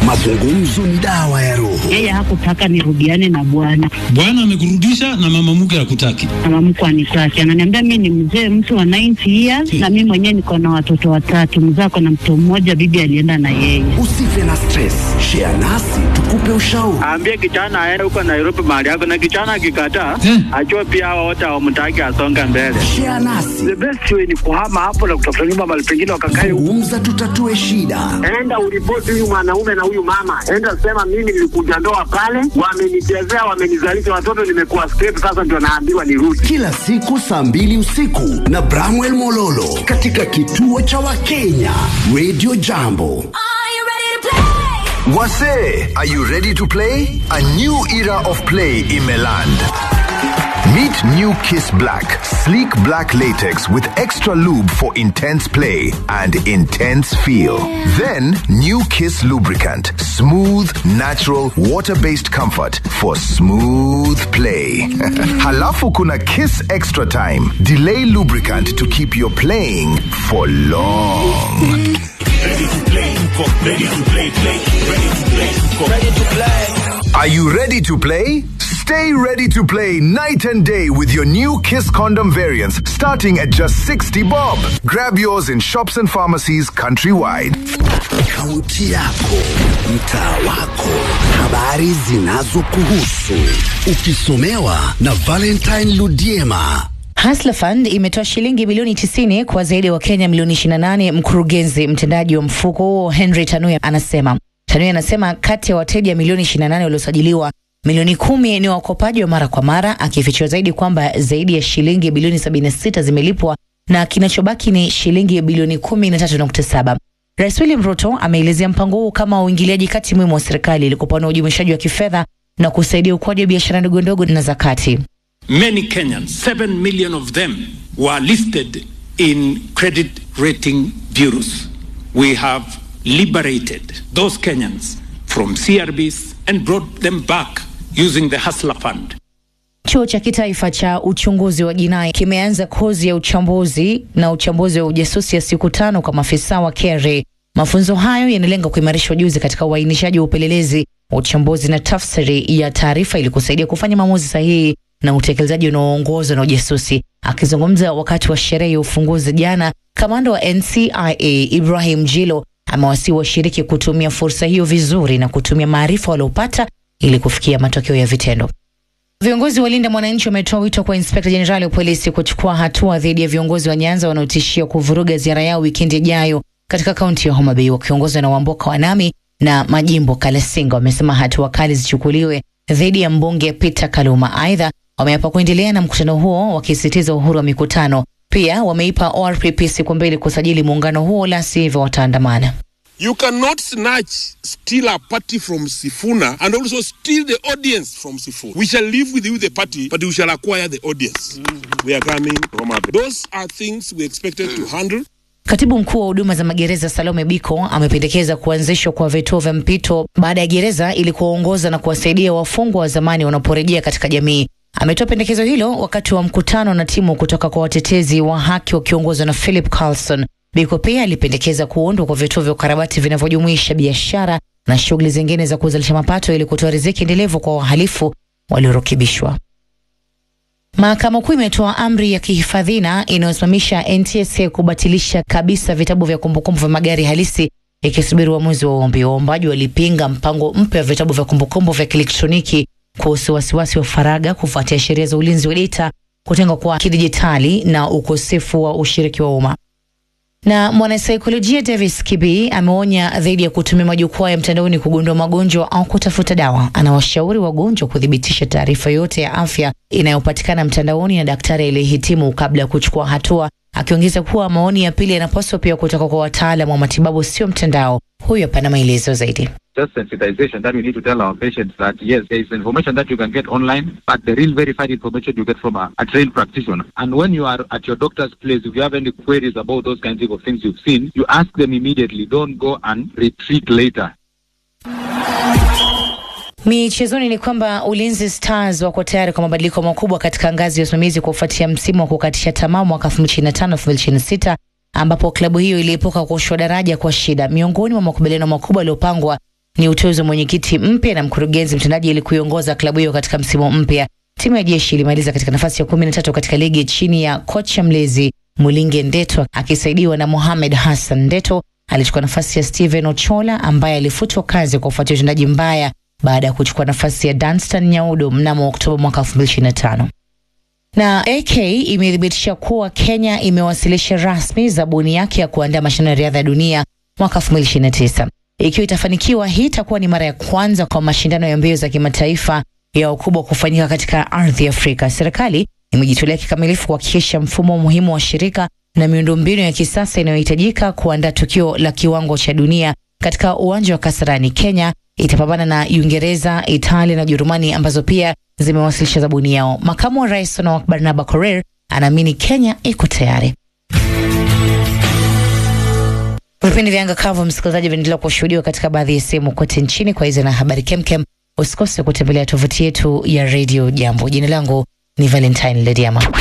Mazungumzo ni dawa ya roho. Yeye hakutaka nirudiane na bwana, Bwana amekurudisha na mama mke hakutaki. mama mkwe anitaki, ananiambia mi ni mzee mtu wa 90 years na mi mwenyewe niko na watoto watatu, mzee ako na mtoto mmoja, bibi alienda na yeye. Usife na stress, share nasi tukupe ushauri. Aambie kijana aende huko Nairobi mahali yako, na kijana akikataa, Eh. ajue pia hao wote hawamtaki asonge mbele. Share nasi, The best way ni kuhama hapo na kutafuta nyumba mahali pengine wakakae huko. zungumza, tutatue shida. Enda uripoti huyu mwanaume na huyu mama, enda sema mimi nilikuja ndoa pale, wamenichezea, wamenizalisha watoto, nimekuwa straight, sasa ndio naambiwa nirudi. Kila siku saa mbili usiku na Bramwell Mololo katika kituo cha Wakenya Radio Jambo. Wase, are you ready to play? A new era of play in Meland. Meet New Kiss Black, sleek black latex with extra lube for intense play and intense feel. Then, New Kiss lubricant, smooth, natural, water-based comfort for smooth play. Halafu kuna Kiss Extra Time, delay lubricant to keep your playing for long. Are you ready to play? Stay ready to play night and day with your new Kiss condom variants starting at just 60 bob. Grab yours in shops and pharmacies countrywide. Kaunti yako, mtaa wako, habari zinazokuhusu, ukisomewa na Valentine Ludiema. Hustler Fund imetoa shilingi bilioni 90 kwa zaidi ya Wakenya milioni 28. Mkurugenzi mtendaji wa mfuko huo Henry Tanuya anasema Tanuya anasema kati ya wateja milioni 28 waliosajiliwa milioni kumi ni wakopaji wa mara kwa mara, akifichua zaidi kwamba zaidi ya shilingi bilioni 76 zimelipwa na kinachobaki ni shilingi bilioni 13.7. Rais William Ruto ameelezea mpango huu kama uingiliaji kati muhimu wa serikali ili kupanua ujumuishaji wa kifedha na kusaidia ukuaji wa biashara ndogo ndogo na za kati. Many Kenyans, 7 million of them, were listed in credit rating bureaus. We have liberated those Kenyans from CRBs and brought them back using the Hustler Fund. Chuo cha kitaifa cha uchunguzi wa jinai kimeanza kozi ya uchambuzi na uchambuzi wa ujasusi ya siku tano kwa maafisa wa KRA. Mafunzo hayo yanalenga kuimarisha ujuzi katika uainishaji wa upelelezi, uchambuzi na tafsiri ya taarifa ili kusaidia kufanya maamuzi sahihi na utekelezaji unaoongozwa na ujasusi. Akizungumza wakati wa sherehe ya ufunguzi jana, kamanda wa NCIA Ibrahim Jilo amewasihi washiriki kutumia fursa hiyo vizuri na kutumia maarifa waliopata ili kufikia matokeo ya vitendo. Viongozi wa Linda Mwananchi wametoa wito kwa inspekta jenerali wa polisi kuchukua hatua dhidi ya viongozi wa Nyanza wanaotishia kuvuruga ziara yao wikendi ijayo katika kaunti ya Homa Bay wakiongozwa na Wamboka Wanami na Majimbo Kalasinga. Wamesema hatua kali zichukuliwe dhidi ya mbunge Peter Kaluma. Aidha, wameapa kuendelea na mkutano huo wakisisitiza uhuru wa mikutano. Pia wameipa ORPP siku mbili kusajili muungano huo, la sivyo wataandamana. You cannot snatch, steal a party from Sifuna and also steal the audience from Sifuna. We shall live with you, the party, but we shall acquire the audience. We are coming from up. Those are things we expected to handle. Katibu mkuu wa huduma za magereza Salome Biko amependekeza kuanzishwa kwa vituo vya mpito baada ya gereza ili kuwaongoza na kuwasaidia wafungwa wa zamani wanaporejea katika jamii. Ametoa pendekezo hilo wakati wa mkutano na timu kutoka kwa watetezi wa haki wakiongozwa na Philip Carlson. Biko pia alipendekeza kuundwa kwa vituo vya ukarabati vinavyojumuisha biashara na shughuli zingine za kuzalisha mapato ili kutoa riziki endelevu kwa wahalifu waliorukibishwa. Mahakama Kuu imetoa amri ya kihifadhina inayosimamisha NTSA kubatilisha kabisa vitabu vya kumbukumbu vya magari halisi ikisubiri uamuzi wa ombi. Waombaji walipinga mpango mpya wa vitabu vya kumbukumbu vya kielektroniki kuhusu wasiwasi wa faragha kufuatia sheria za ulinzi wa data, kutengwa kwa kidijitali na ukosefu wa ushiriki wa umma. Na mwanasaikolojia Davis Kibi ameonya dhidi ya kutumia majukwaa ya mtandaoni kugundua magonjwa au kutafuta dawa. Anawashauri wagonjwa kuthibitisha taarifa yote ya afya inayopatikana mtandaoni na daktari aliyehitimu kabla ya kuchukua hatua, akiongeza kuwa maoni ya pili yanapaswa pia kutoka kwa wataalamu wa matibabu, sio mtandao. Huyu hapana maelezo zaidi. just sensitization that we need to tell our patients that yes, there is information that you can get online, but the real verified information you get from a, a trained practitioner. And when you are at your doctor's place, if you have any queries about those kinds of things you've seen, you ask them immediately. Don't go and retreat later. Michezoni ni kwamba Ulinzi Stars wako tayari kwa mabadiliko makubwa katika ngazi ya usimamizi kufuatia msimu wa kukatisha tamaa mwaka 2025-2026 ambapo klabu hiyo iliepuka kushushwa daraja kwa shida. Miongoni mwa makubaliano makubwa yaliyopangwa ni uteuzi wa mwenyekiti mpya na mkurugenzi mtendaji ili kuiongoza klabu hiyo katika msimu mpya. Timu ya jeshi ilimaliza katika nafasi ya kumi na tatu katika ligi chini ya kocha mlezi Mulinge Ndeto akisaidiwa na Mohamed Hassan. Ndeto alichukua nafasi ya Steven Ochola ambaye alifutwa kazi kwa kufuatia utendaji mbaya baada ya kuchukua nafasi ya Danstan Nyaudo mnamo Oktoba mwaka 2025 na AK imethibitisha kuwa Kenya imewasilisha rasmi zabuni yake ya kuandaa mashindano ya riadha ya dunia mwaka 2029. Ikiwa itafanikiwa, hii itakuwa ni mara ya kwanza kwa mashindano ya mbio za kimataifa ya ukubwa kufanyika katika ardhi ya Afrika. Serikali imejitolea kikamilifu kuhakikisha mfumo muhimu wa shirika na miundombinu ya kisasa inayohitajika kuandaa tukio la kiwango cha dunia katika uwanja wa Kasarani. Kenya itapambana na Uingereza, Italia na Ujerumani ambazo pia zimewasilisha zabuni yao. Makamu wa rais Sonawak Barnaba Korir anaamini Kenya iko tayari. Vipindi vya anga kavu, msikilizaji, vinaendelea kushuhudiwa katika baadhi ya sehemu kote nchini. Kwa hizo na habari kemkem, usikose kutembelea tovuti yetu ya redio Jambo. Jina langu ni Valentine Lediama.